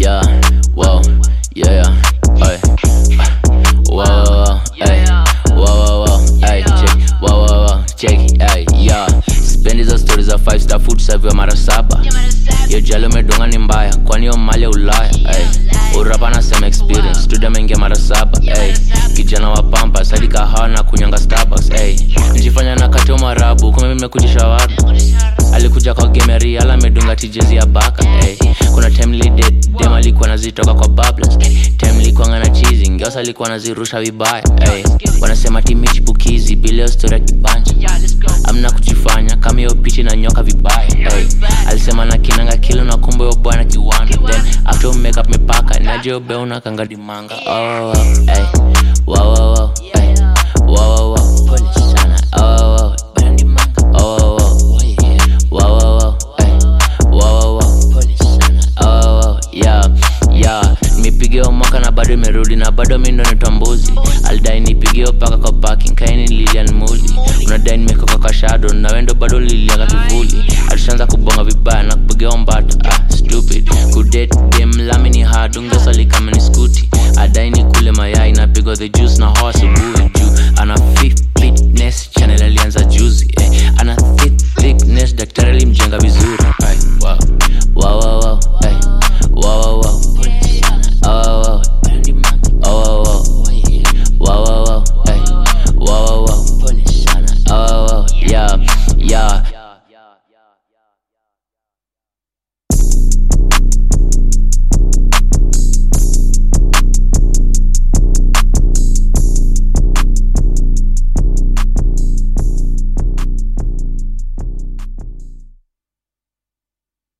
yeah, wow, yeah, yeah, ay, wow, wow, wow, ay, wow, wow, wow, ay, check, wow, wow, wow, check, ay, yeah. Sipendi hizo stories za five star food serviwa mara saba. Yo jalo medunga ni mbaya, kwani yo mali ya Ulaya, ay. Urapa na same experience, studio mengia mara saba, ay. Kijana wa pampa, sadi kahawa na kunyanga Starbucks, ay. Nijifanya na katio marabu, kumbe mimi kujisha watu alikuja kwa gemeri ala amedunga tijezi ya baka hey. kuna time lided dem alikuwa nazitoka kwa bablas time likuwa ngana chizi ngeosa alikuwa nazirusha vibaya hey. wanasema timichipukizi bileo stori ya kibanja amna kujifanya kama hiyo pichi na nyoka vibaya hey. alisema na kinanga kilo na kumbe yo bwana kiwanda then after makeup mipaka naje ubeuna kangadimanga oh, hey. wow, wow, wow. Hey. Wow, wow, wow. Pole sana. Oh, wow, wow. Oh, wow, wow. Wow, wow, wow. Ay. Wow, wow, wow. Pole sana. Oh, wow, wow. Yeah, yeah. nimepigiwa mwaka na bado imerudi na bado mi ndo nitambuzi alidai nipigiwa paka kwa parking kaini lilian muli unadai nimekoka kwa shadow na wendo bado lilianga kivuli alishaanza kubonga vibaya na kupigiwa mbata ah, stupid kudate dem lami ni hard ungesali kama ni skuti adai ni kule mayai napigwa the juice na hoa asubuhi juu ana fit- fitness channel alianza juzi eh. ana thick thickness daktari alimjenga